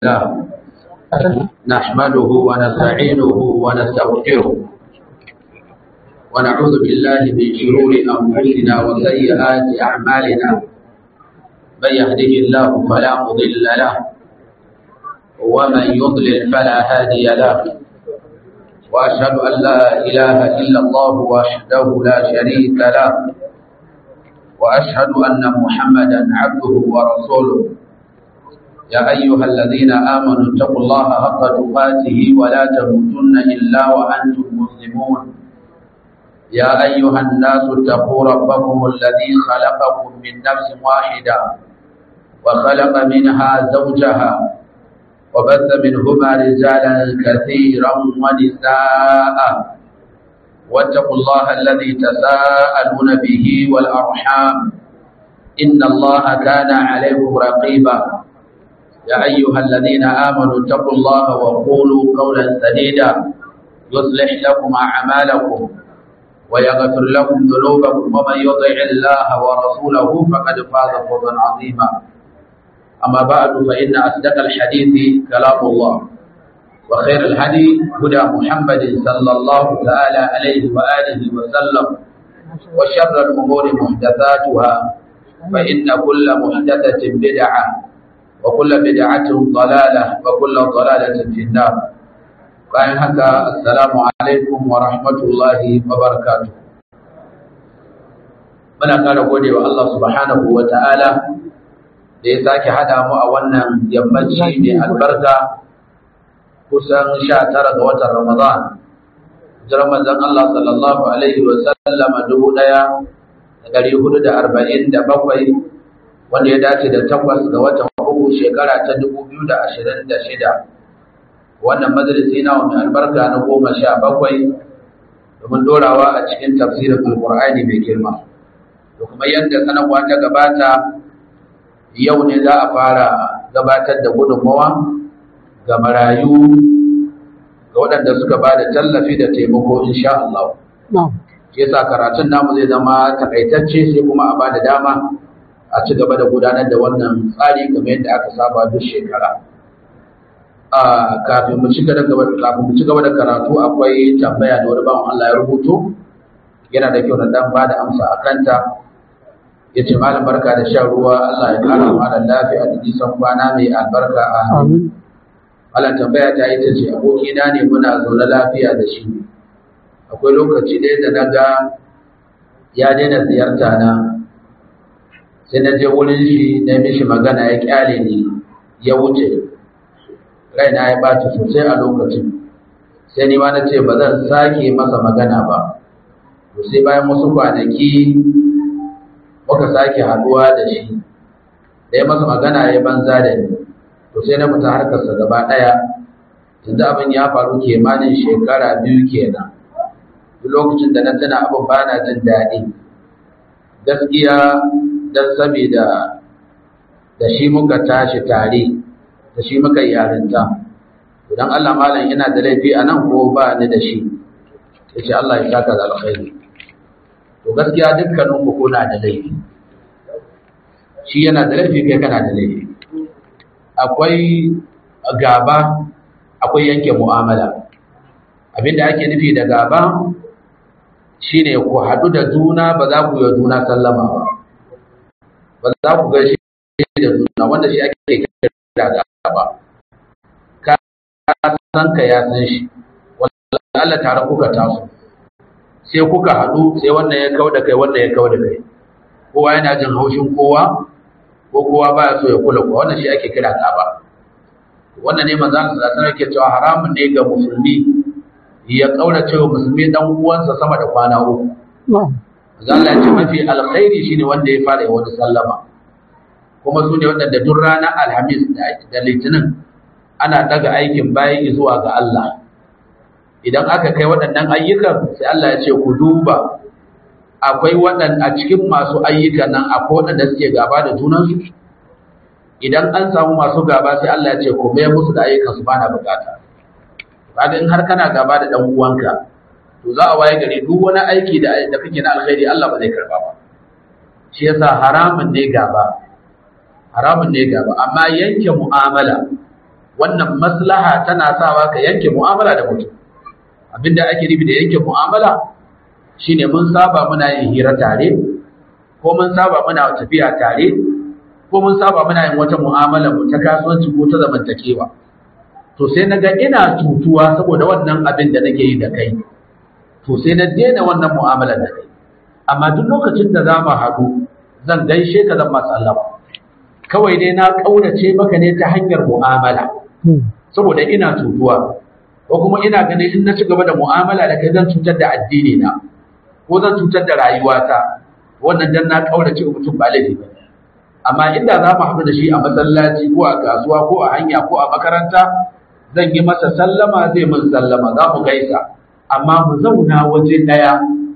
الله نحمده ونستعينه ونستغفره ونعوذ بالله من شرور أنفسنا وسيئات أعمالنا من يهده الله فلا مضل له ومن يضلل فلا هادي له وأشهد أن لا إله إلا الله وحده لا شريك له وأشهد أن محمدا عبده ورسوله يا أيها الذين آمنوا اتقوا الله حق تقاته ولا تموتن إلا وأنتم مسلمون يا أيها الناس اتقوا ربكم الذي خلقكم من نفس واحدة وخلق منها زوجها وبث منهما رجالا كثيرا ونساء واتقوا الله الذي تساءلون به والأرحام إن الله كان عليكم رقيبا يا أيها الذين آمنوا اتقوا الله وقولوا قولا سديدا يصلح لكم أعمالكم ويغفر لكم ذنوبكم ومن يطع الله ورسوله فقد فاز فوزا عظيما أما بعد فإن أصدق الحديث كلام الله وخير الهدي هدى محمد صلى الله تعالى عليه وآله وسلم وشر الأمور محدثاتها فإن كل محدثة بدعة وكل بدعة ضلالة وكل ضلالة في النار bayan haka assalamu alaikum wa rahmatullahi wa barakatuh muna ƙara gode wa Allah subhanahu wa ta'ala da ya sake hada mu a wannan yammaci mai albarka kusan sha tara ga watan ramadan jiran manzon Allah sallallahu alaihi wa sallama dubu ɗaya da ɗari hudu da arba'in da bakwai wanda ya dace da takwas ga watan uku shekara ta dubu biyu da ashirin da shida wannan majalisi na wani albarka na goma sha bakwai domin dorawa a cikin tafsirin alkur'ani mai girma da kuma yadda sanarwa ta gabata yau ne za a fara gabatar da gudunmawa ga marayu ga waɗanda suka ba da tallafi da taimako insha Allah. Yasa karatun namu zai zama takaitacce sai kuma a ba da dama a ci gaba da gudanar da wannan tsari kamar yadda aka saba duk shekara kafin mu ci gaba kafin mu ci gaba da karatu akwai tambaya da wani bawan Allah ya rubuto yana da kyau na dan ba da amsa a kanta ya ce malam barka da shan ruwa Allah ya kara malam lafiya da nisan kwana mai albarka a Allah tambaya ta ita ce abokina ne muna zaune lafiya da shi akwai lokaci ɗaya da na ga ya daina ziyarta na sai na je wurin shi na mishi magana ya kyale ni ya wuce raina ya ɓaci sosai a lokacin sai ni ma na ce ba zan sake masa magana ba to sai bayan wasu kwanaki muka sake haɗuwa da shi da ya masa magana ya banza da ni to sai na fita harkarsa gaba ɗaya yanzu abin ya faru kimanin shekara biyu kenan duk lokacin da na tuna abin ba na jin daɗi gaskiya don saboda da shi muka tashi tare da shi muka yarinta idan Allah malam yana da laifi a nan ko ba ni da shi ya ce Allah ya saka da alkhairi to gaskiya dukkanin ku kuna da laifi shi yana da laifi kai kana da laifi akwai gaba akwai yanke mu'amala abinda ake nufi da gaba shine ku haɗu da juna ba za ku yi juna sallama ba ba za ku gaishe da juna wanda shi ake kira da ba ka san ka ya san shi wallahi Allah tare kuka taso sai kuka haɗu sai wannan ya kau da kai wannan ya kau da kai kowa yana jin haushin kowa ko kowa baya so ya kula kowa wannan shi ake kira da ba wannan ne manzo Allah sallallahu alaihi cewa haramun ne ga musulmi ya kaurace wa musulmi dan uwansa sama da kwana uku Allah ya ce mafi alkhairi shine wanda ya fara wani sallama kuma su ne waɗanda duk ranar alhamis da litinin ana daga aikin bayi zuwa ga Allah idan aka kai waɗannan ayyukan sai Allah ya ce ku duba akwai waɗanda a cikin masu ayyukan nan akwai waɗanda suke gaba da junansu idan an samu masu gaba sai Allah ya ce ku mayar musu da ayyukan su bana bukata kaga in har kana gaba da dan uwanka to za a waye gari duk wani aiki da da kake na alkhairi Allah ba zai karba ba shi yasa haramun ne gaba haramun ne gaba amma yanke mu'amala wannan maslaha tana sawa ka yanke mu'amala da mutum abinda ake nufi da yanke mu'amala shine mun saba muna yin hira tare ko mun saba muna tafiya tare ko mun saba muna yin wata mu'amala mu ta kasuwanci ko ta zamantakewa to sai naga ina tutuwa saboda wannan abin da nake yi da kai to sai na daina wannan mu'amalar da kai amma duk lokacin da za mu haɗu zan gaishe ka zan masu sallama kawai dai na ƙaurace maka ne ta hanyar mu'amala saboda ina tutuwa ko kuma ina ganin in na ci gaba da mu'amala da kai zan cutar da addini na ko zan cutar da rayuwata wannan dan na ƙaurace mutum ba laifi ba amma inda za mu haɗu da shi a masallaci ko a kasuwa ko a hanya ko a makaranta zan yi masa sallama zai min sallama za mu gaisa amma mu zauna waje ɗaya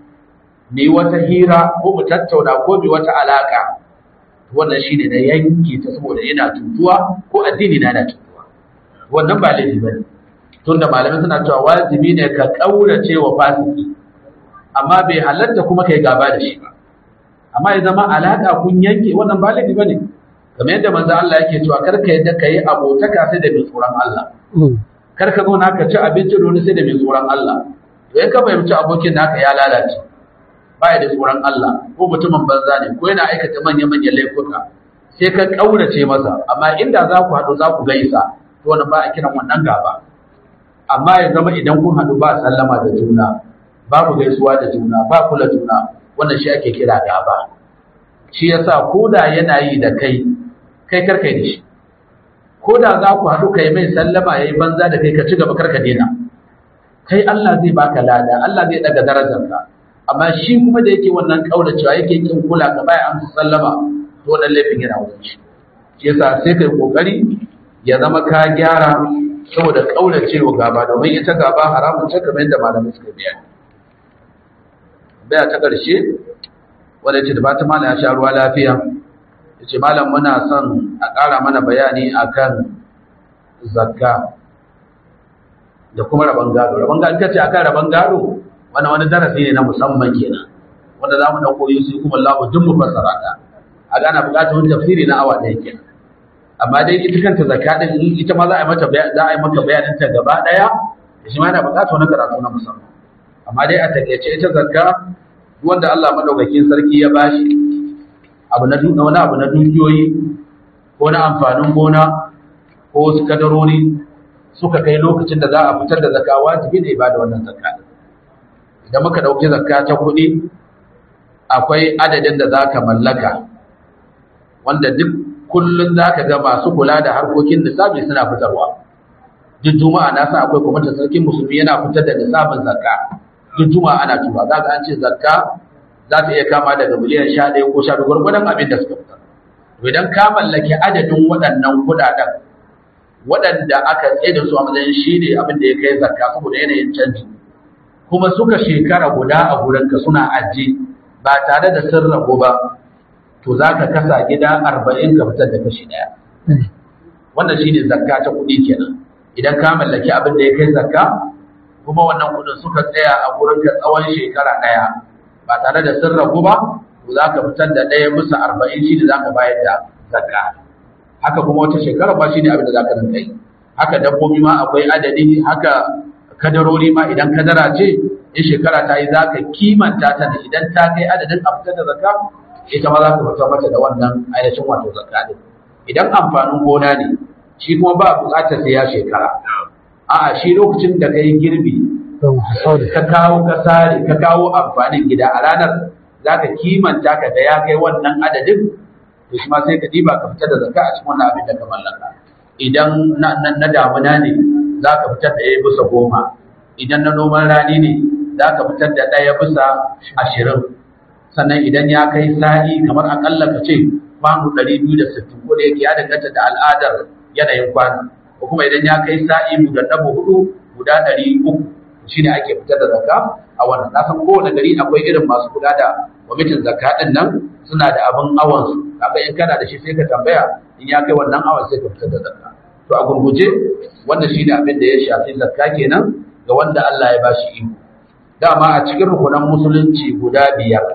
mu yi wata hira ko mu tattauna ko mu wata alaka wannan shi ne na yanke ta saboda yana tutuwa ko addini na yana tutuwa wannan ba laifi ba ne tun da malamai suna cewa wajibi ne ka ƙaurace wa fasiki amma bai halatta kuma kai gaba da shi ba amma ya zama alaka kun yanke wannan ba laifi ba ne kamar yadda manzo Allah yake cewa kar ka yadda ka yi abotaka sai da mai tsoron Allah kar ka zo na ka ci abinci da wani sai da mai tsoron Allah to in ka fahimci abokin naka ya lalace baya da tsoron Allah ko mutumin banza ne ko yana aikata manya-manyan laifuka sai ka kaurace masa amma inda za ku haɗu za ku gaisa to wannan ba a kiran wannan gaba amma ya zama idan kun haɗu ba sallama da juna babu gaisuwa da juna ba kula juna wannan shi ake kira gaba shi yasa ko da yana yi da kai kai karkai da shi ko da za ku haɗu kai mai sallama ya yi banza da kai ka ci gaba karka daina kai Allah zai baka lada Allah zai daga darajarka amma shi kuma da yake wannan kauracewa yake kin kula ka baya amsa sallama to wannan laifin yana wajen shi shi yasa sai kai kokari ya zama ka gyara saboda kauracewa gaba domin ita gaba haramun ce kamar yadda malamai suka biya baya ta karshe wanda ce da ba ta malam ya sha ruwa lafiya yace malam muna son a ƙara mana bayani akan zakka da kuma rabon gado rabon gado kace akan rabon gado wannan wani darasi ne na musamman kenan wanda za mu ɗauko Yusuf kuma Allah duk mu fassara ta a gana buƙatar wani tafsiri na awa ɗaya kenan amma dai ita kanta zakka din ita ma za a yi mata za a yi maka bayanin ta gaba ɗaya shi ma yana buƙatar wani karatu na musamman amma dai a takaice ita zakka wanda Allah madaukakin sarki ya bashi abu na wani abu na dukiyoyi ko na amfanin gona ko wasu kadarori suka kai lokacin da za a fitar da zakka wajibi ne ba da wannan zakka idan muka ɗauki zakka ta kuɗi akwai adadin da za ka mallaka wanda duk kullum za ka ga masu kula da harkokin nisabi suna fitarwa duk juma'a na san akwai kwamitin sarkin musulmi yana fitar da nisabin zakka duk juma'a ana tura za ka an ce zakka za ta iya kama daga miliyan sha ɗaya ko sha biyu gwargwadon abin da suka fitar to idan ka mallaki adadin waɗannan kuɗaɗen waɗanda aka tsaye da su a matsayin shi ne abin da ya kai zakka saboda yanayin canji kuma suka shekara guda a gurinka suna ajiye ba tare da sun rabu ba to za ka kasa gida arba'in ka fitar da kashi ɗaya wannan shine zakka ta kuɗi kenan idan ka mallaki abin da ya kai zakka kuma wannan kuɗin suka tsaya a gurinka tsawon shekara ɗaya ba tare da sun rabu ba to za ka fitar da ɗaya bisa arba'in shi ne za ka bayar da zakka haka kuma wata shekara ba shi ne abin da za ka rinka yi haka dabbobi ma akwai adadi haka kadarori ma idan kadara ce in shekara ta yi za ka kimanta ta da idan ta kai adadin a fitar da zakka ita ma za ka fitar mata da wannan ainihin wato zakka din idan amfanin gona ne shi kuma ba buƙatar sai ya shekara a'a shi lokacin da ka yi girbi ka kawo ka sare ka kawo amfanin gida a ranar za ka kimanta ka da ya kai wannan adadin to shi ma sai ka diba ka fitar da zakka a cikin wannan abin da ka mallaka idan na damuna ne za ka fitar da ɗaya bisa goma idan na noman rani ne za ka fitar da ɗaya bisa ashirin sannan idan ya kai sa'i kamar akalla ka ce kwano ɗari biyu da sittin ko da yake ya danganta da al'adar yanayin kwano ko kuma idan ya kai sa'i mu da ɗaba hudu guda ɗari uku shi ne ake fitar da zakka a wannan na san kowane gari akwai irin masu kula da kwamitin zakka ɗin nan suna da abin awansu kaga in kana da shi sai ka tambaya in ya kai wannan awan sai ka fitar da zakka to a gurguje wannan shine abin da ya shafi zakka kenan ga wanda Allah ya bashi iko dama a cikin rukunan musulunci guda biyar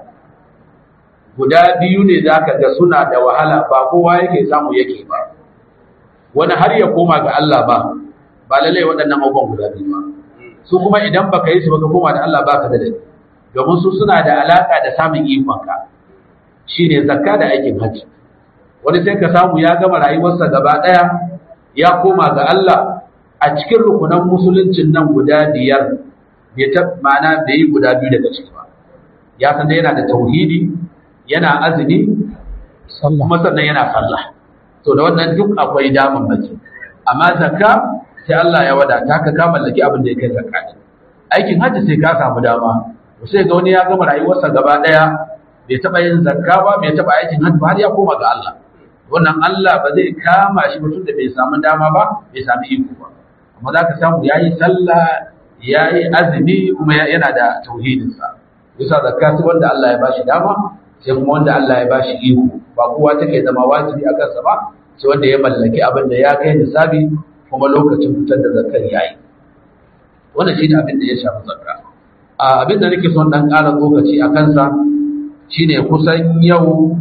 guda biyu ne zaka ga suna da wahala ba kowa yake samu yake ba wani har ya koma ga Allah ba ba lallai waɗannan abubuwan guda biyu ba su kuma idan baka yi su baka koma da Allah baka da dai domin su suna da alaka da samun ikonka shine zakka da aikin hajji wani sai ka samu ya gama rayuwarsa gaba ɗaya ya koma ga Allah a cikin rukunan musuluncin nan guda biyar bai ta ma'ana bai yi guda biyu daga ciki ba ya san yana da tauhidi yana azumi kuma sannan yana sallah to da wannan duk akwai daman baki amma zakka sai Allah ya wadata ka ka mallaki abin da ya kai zakka aikin hajji sai ka samu dama sai ga wani ya gama rayuwarsa gaba daya bai taba yin zakka ba bai taba aikin hajji ba har ya koma ga Allah wannan Allah ba zai kama shi mutum da bai samu dama ba bai samu iko ba amma za ka samu yayi sallah yayi azumi kuma yana da tauhidinsa yasa zakka sai wanda Allah ya bashi dama sai kuma wanda Allah ya bashi iko ba kowa take zama wajibi a kansa ba sai wanda ya mallaki abin da ya kai nisabi kuma lokacin fitar da zakkar yayi wannan shine abin da ya shafi zakka a abin da nake son dan ƙara lokaci a kansa shine kusan yau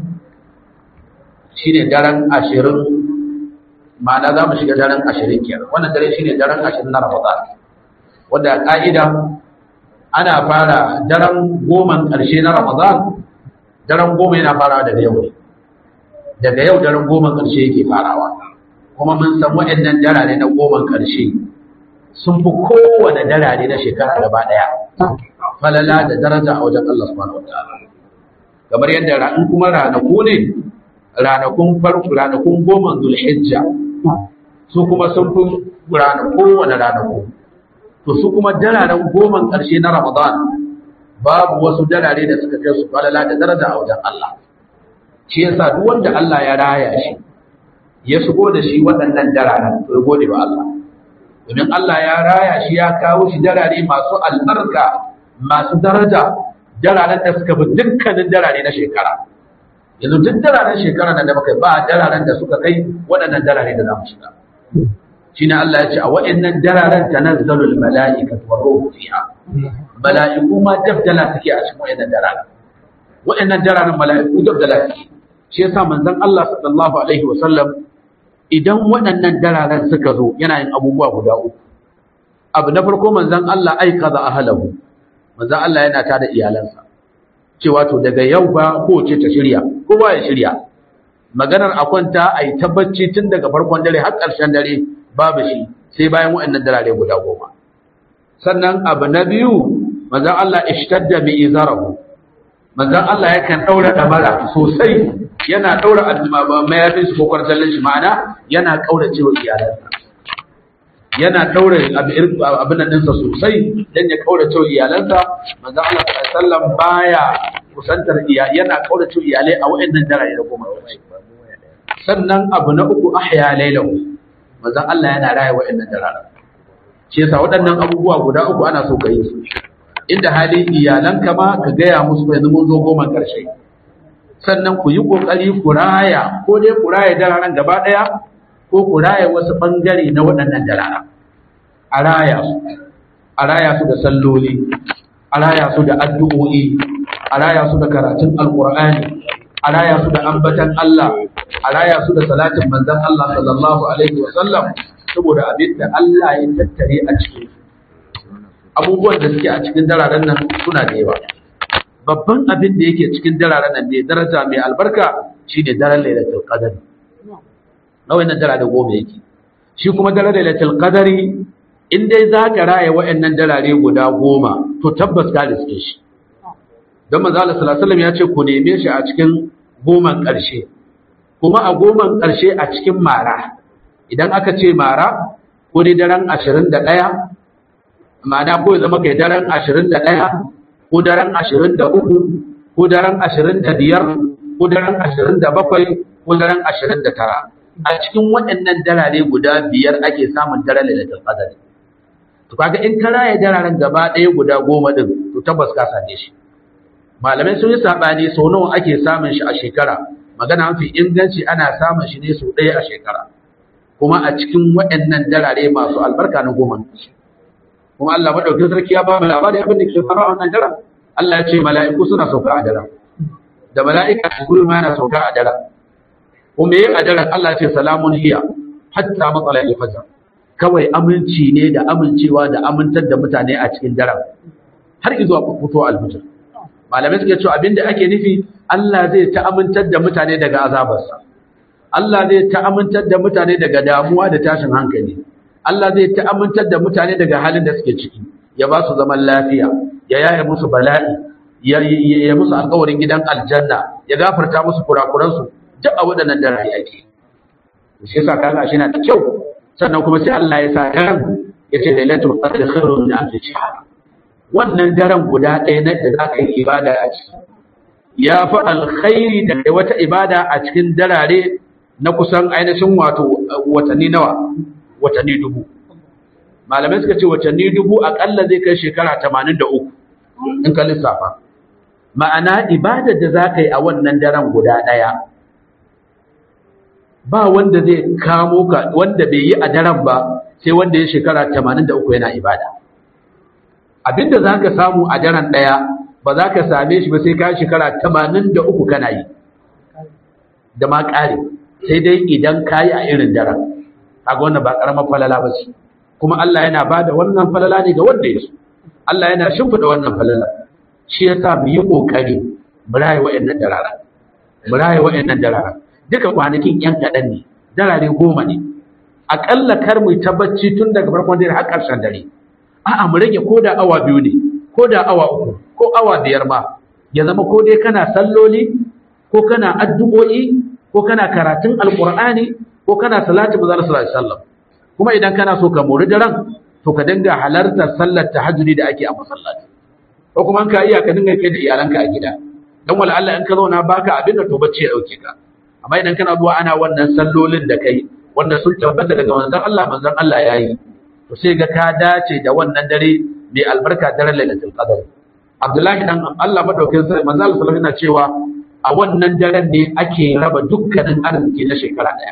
shine daren ashirin ma'ana za mu shiga daren ashirin kenan wannan dare shine daren ashirin na Ramadan wanda ka'ida ana fara daren goman ƙarshe na Ramadan daren goma yana farawa daga yau ne daga yau daren goman ƙarshe yake farawa kuma mun san waɗannan darare na goman ƙarshe sun fi kowane darare na shekara gaba ɗaya falala da daraja a wajen Allah subhanahu wa ta'ala kamar yadda in kuma ranaku ne ranakun farko ranakun goma zulhijja su kuma sun fi ranaku wani ranaku to su kuma dararen goman ƙarshe na ramadan babu wasu darare da suka kai su falala da daraja a wajen Allah shi yasa duk wanda Allah ya raya shi ya shigo da shi waɗannan dararen to ya gode wa Allah domin Allah ya raya shi ya kawo shi darare masu albarka masu daraja dararen da suka fi dukkanin darare na shekara yanzu duk dararen shekara nan da muka ba dararen da suka kai waɗannan darare da za mu shiga shine Allah ya ce a waɗannan dararen tanazzalul mala'ikatu wa ruhu fiha mala'iku ma dabdala suke a cikin waɗannan dararen waɗannan dararen mala'iku dabdala suke shi yasa manzon Allah sallallahu alaihi wa sallam idan waɗannan dararen suka zo yana yin abubuwa guda uku abu na farko manzon Allah aikaza ahlahu manzon Allah yana tada iyalansa cewa to daga yau ba kowace ta shirya kowa ya shirya maganar a kwanta a yi tabbaci tun daga farkon dare har ƙarshen dare babu shi sai bayan waɗannan darare guda goma sannan abu na biyu manzon Allah ishtadda bi izarahu manzon Allah yakan daura damara sosai yana daura mayafin shi ko kwartallin shi ma'ana yana kaurace wa iyalansa yana daura abin nan ɗinsa sosai dan ya kaurace wa iyalansa manzon Allah sallallahu alaihi wasallam baya kusantar iyali yana kaurace wa iyalai a waɗannan darare da goma sannan abu na uku ahya lailahu manzon Allah yana raya waɗannan dararen shi yasa waɗannan abubuwa guda uku ana so ka yi su inda hali iyalanka ma ka gaya musu yanzu mun zo goma ƙarshe sannan ku yi ƙoƙari ku raya ko dai ku raya dararen gaba ɗaya ko ku raya wasu ɓangare na waɗannan dararen a raya su a raya su da salloli a raya su da addu'o'i a raya su da karatun alƙur'ani a raya su da ambatan Allah a raya su da salatin manzon Allah sallallahu alaihi wa sallam saboda abin da Allah ya tattare a cikin abubuwan da suke a cikin dararen nan suna da yawa babban abin da yake cikin dararen nan mai daraja mai albarka shine daren lailatul qadr na wannan darare goma yake shi kuma daren lailatul qadri in dai za ka raya wa'annan darare guda goma to tabbas ka riske shi don manzo Allah sallallahu alaihi wasallam ya ce ku neme shi a cikin goman ƙarshe kuma a goman ƙarshe a cikin mara idan aka ce mara ko dai daren ashirin da ɗaya ma'ana ko ya zama kai daren ashirin da ɗaya ko daren ashirin da uku ko daren ashirin da biyar ko daren ashirin da bakwai ko daren ashirin da tara a cikin waɗannan dalale guda biyar ake samun daren lailatul qadr to kaga in ka raya dararen gaba ɗaya guda goma din to tabbas ka same shi malamai sun yi saɓani sau nawa ake samun shi a shekara magana mafi inganci ana samun shi ne sau ɗaya a shekara kuma a cikin waɗannan darare masu albarka na goma kuma Allah maɗaukin sarki ya ba mu labari abin da ke faruwa a wannan daren Allah ya ce mala'iku suna sauka a daren da mala'ika Jibril ma yana sauka a daren kuma yin a daren Allah ce salamun hiya hatta matsala al-fajr kawai aminci ne da amincewa da amintar da mutane a cikin daren har zuwa fito al-fajr malamai suke cewa abinda ake nufi Allah zai ta amintar da mutane daga azabarsa Allah zai ta amintar da mutane daga damuwa da tashin hankali Allah zai ta amintar da mutane daga halin da suke ciki ya ba su zaman lafiya ya yaye musu bala'i ya ya musu alƙawarin gidan aljanna ya gafarta musu kurakuransu duk a waɗannan dare ake shi yasa kaga shi na da kyau sannan kuma sai Allah ya sa daren ya ce lailatul qadr khairun min alf shahr wannan daren guda ɗaya na da zaka yi ibada a ciki ya fi alkhairi da wata ibada a cikin darare na kusan ainihin wato watanni nawa watanni dubu malamai suka ce watanni dubu akalla zai kai shekara 83 in ka lissafa ma'ana ibadar da za ka yi a wannan daren guda ɗaya ba wanda zai kamo ka wanda bai yi a daren ba sai wanda ya shekara 83 yana ibada abinda za ka samu a daren ɗaya ba za ka same shi ba sai ka shekara 83 kana yi da ma ƙare sai dai idan ka yi a irin daren kaga wannan ba ƙaramar falala ba ce kuma Allah yana ba da wannan falala ne ga wanda ya so Allah yana shimfiɗa wannan falala shi ya sa mu yi ƙoƙari mu raye wa'annan darara mu raye wa'annan darara duka kwanakin yan kaɗan ne darare goma ne aƙalla kar mu tabbaci tun daga farkon dare har ƙarshen dare a'a mu rage ko da awa biyu ne ko da awa uku ko awa biyar ma ya zama ko dai kana salloli ko kana addu'o'i ko kana karatun alqur'ani ko kana salati manzo sallallahu alaihi wasallam kuma idan kana so ka mori daren to ka dinga halartar sallar tahajjudi da ake a masallaci ko kuma ka iya ka dinga kai da iyalanka a gida dan wala Allah in ka zauna baka abin da to bacci ya dauke ka amma idan kana zuwa ana wannan sallolin da kai wanda sun tabbata daga manzon Allah manzon Allah yayi to sai ga ka dace da wannan dare mai albarka daren lailatul qadr Abdullahi dan Allah madaukakin sai manzon Allah sallallahu alaihi cewa a wannan daren ne ake raba dukkanin arziki na shekara daya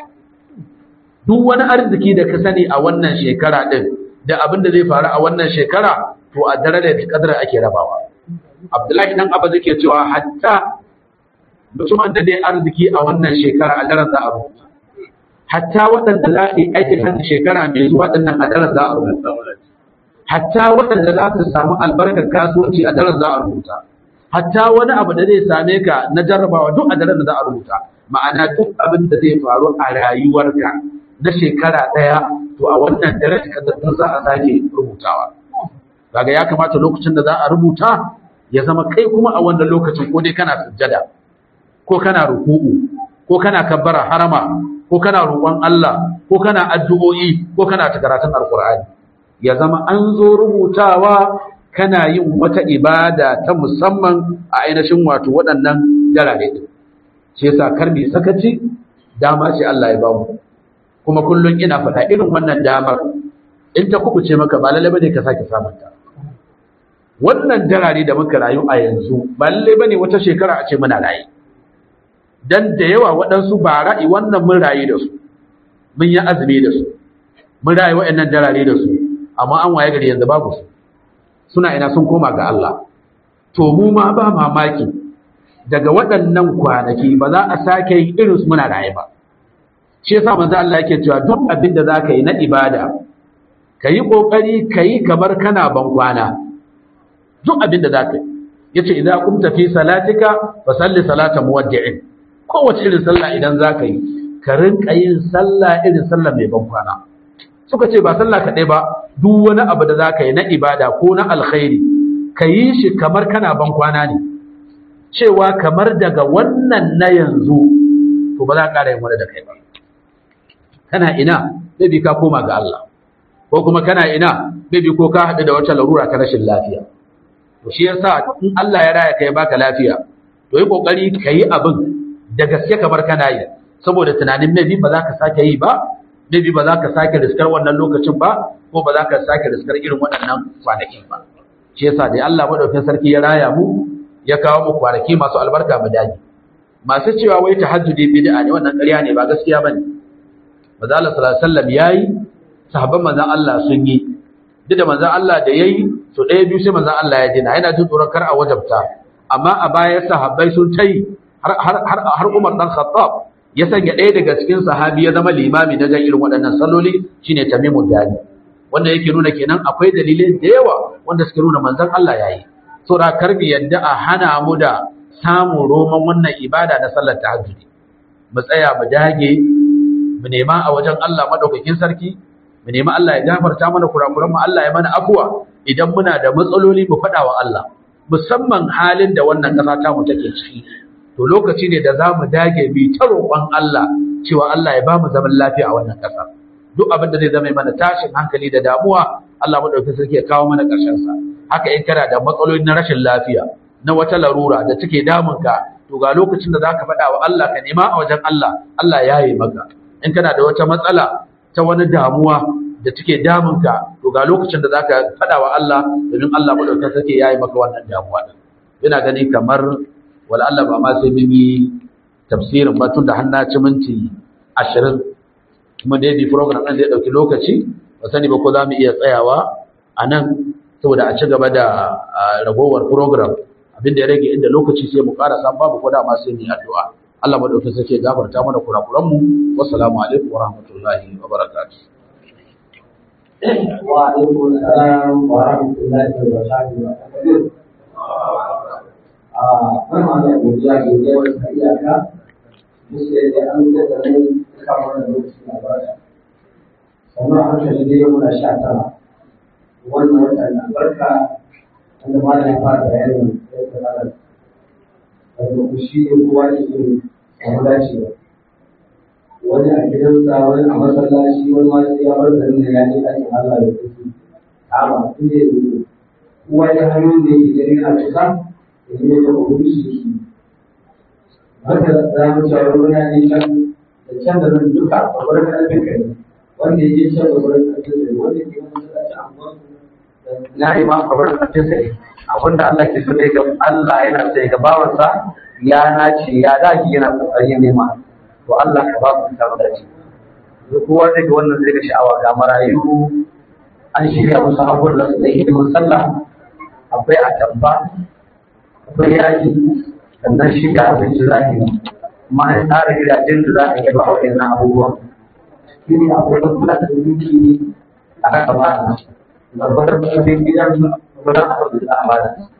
duk wani arziki da ka sani a wannan shekara din da abin da zai faru a wannan shekara to a daren lailatul qadr ake rabawa Abdullahi dan Abba zai cewa hatta mutumin da dai arziki a wannan shekara a daren za a rubuta hatta waɗanda za su yi aikin hannun shekara mai zuwa ɗannan a daren za a rubuta hatta waɗanda za su samu albarkar kasuwanci a daren za a rubuta hatta wani abu da zai same ka na jarrabawa duk a daren da za a rubuta ma'ana duk abin da zai faru a rayuwarka na shekara ɗaya to a wannan daren da za a sake rubutawa kaga ya kamata lokacin da za a rubuta ya zama kai kuma a wannan lokacin ko dai kana sujjada ko kana ruku'u ko kana kabbara harama ko kana roƙon Allah ko kana addu'o'i ko kana karatun alqur'ani ya zama an zo rubutawa kana yin wata ibada ta musamman a ainihin wato waɗannan darare din shi yasa kar mu sakaci dama ce Allah ya ba mu kuma kullun ina faɗa irin wannan damar in ta kubuce maka ba lalle bane ka sake samun ta wannan darare da muka rayu a yanzu ba lalle bane wata shekara a ce muna rayu dan da yawa waɗansu ba ra'i wannan mun rayu da su mun yi azumi da su mun rayu waɗannan darare da su amma an waye gari yanzu babu su suna ina sun koma ga Allah to mu ma ba mamaki daga waɗannan kwanaki ba za a sake yin irin su muna raye ba shi yasa manzo Allah yake cewa duk abin da zaka yi na ibada kayi kokari kayi kamar kana ban kwana duk abin da zaka yi yace idan kumta fi salatika fa salli salata muwaddi'in kowace irin sallah idan za ka yi ka rinka yin sallah irin sallah mai ban kwana suka ce ba sallah kaɗai ba duk wani abu da za ka yi na ibada ko na alkhairi ka yi shi kamar kana ban kwana ne cewa kamar daga wannan na yanzu to ba za ka ƙara yin wani da kai ba kana ina maybe ka koma ga Allah ko kuma kana ina maybe ko ka haɗu da wata larura ta rashin lafiya to shi yasa in Allah ya raya kai baka lafiya to yi kokari ka yi abin da gaske kamar kana yi saboda tunanin maybe ba za ka sake yi ba maybe ba za ka sake riskar wannan lokacin ba ko ba za ka sake riskar irin waɗannan kwanakin ba shi yasa dai Allah madaukakin sarki ya raya mu ya kawo mu kwanaki masu albarka mu dage masu cewa wai tahajjudi bid'a ne wannan ƙarya ne ba gaskiya bane manzo Allah sallallahu alaihi wasallam yayi sahabban manzon Allah sun yi duk da manzon Allah da yayi to ɗaya biyu sai manzon Allah ya dina yana jin tsoron kar a wajabta amma a baya sahabbai sun tayi har Umar dan Khattab ya sanya ɗaya daga cikin sahabi ya zama limami na jan irin waɗannan salloli shine Tamimu Dari wanda yake nuna kenan akwai dalilai da yawa wanda suke nuna manzon Allah yayi saboda karbi yadda a hana mu da samun roman wannan ibada na sallar tahajjudi mu tsaya mu dage mu nema a wajen Allah madaukakin sarki mu nema Allah ya gafarta mana kurakuran mu Allah ya mana afuwa idan muna da matsaloli mu faɗa wa Allah musamman halin da wannan ƙasa ta mu take ciki to lokaci ne da zamu dage bi ta roƙon Allah cewa Allah ya ba mu zaman lafiya a wannan ƙasa duk abin da zai zama mana tashin hankali da damuwa Allah madaukakin sarki ya kawo mana ƙarshen sa haka in kana da matsaloli na rashin lafiya na wata larura da take damunka to ga lokacin da zaka faɗa wa Allah ka nema a wajen Allah Allah ya yi maka in kana da wata matsala ta wani damuwa da take damunka to ga lokacin da zaka faɗa wa Allah domin Allah madaukakin sarki ya yi maka wannan damuwa din ina gani kamar wala Allah ba ma sai mun yi tafsirin ba tun da har na ci minti 20 kuma dai bi program ɗin zai ɗauki lokaci ba sani ba ko za mu iya tsayawa a nan saboda a ci gaba da ragowar program abinda ya rage inda lokaci sai mu ƙara san babu ko dama sai mu yi addu'a Allah madaukakin sarki ya gafarta mana kurakuran mu wassalamu alaikum wa rahmatullahi wa barakatuh wa alaikum assalam wa rahmatullahi wa barakatuh a wannan da godiya ga yawan iyaka musu da an da mu kamar da lokaci na baya sannan hankali dai muna sha tara wannan wata na barka wanda ma ya fara bayanin yadda ana daga shi ne kowa ne ke samu dacewa wani a gidansa wani a masallaci wani ma sai ya bar garin da ya je ɗakin Allah da kuke kama su ne kowa ya hanyoyin da yake ganin a cika da ne da kuma shi ke haka za mu cewa wani ne can da can da nan duka a wurin ƙarfin kai wanda ya je can da wurin ƙarfin kai wanda ke masallaci a na yi ma kabar kafin sai abinda Allah ke so ga Allah yana sai ga bawansa ya nace ya daki yana kokarin nema to Allah ka ba mu ta dace duk kowa zai ga wannan zai ga sha'awa ga marayu an shirya musu abubuwan da su da hidimin sallah akwai atamba akwai yaji sannan shi ga abinci za a yi amma an tsara gidajen da za a yi ba waɗannan abubuwan shi ne akwai kula da duki a kan ba gwargwadon cikin gidan gudan abin da za a bada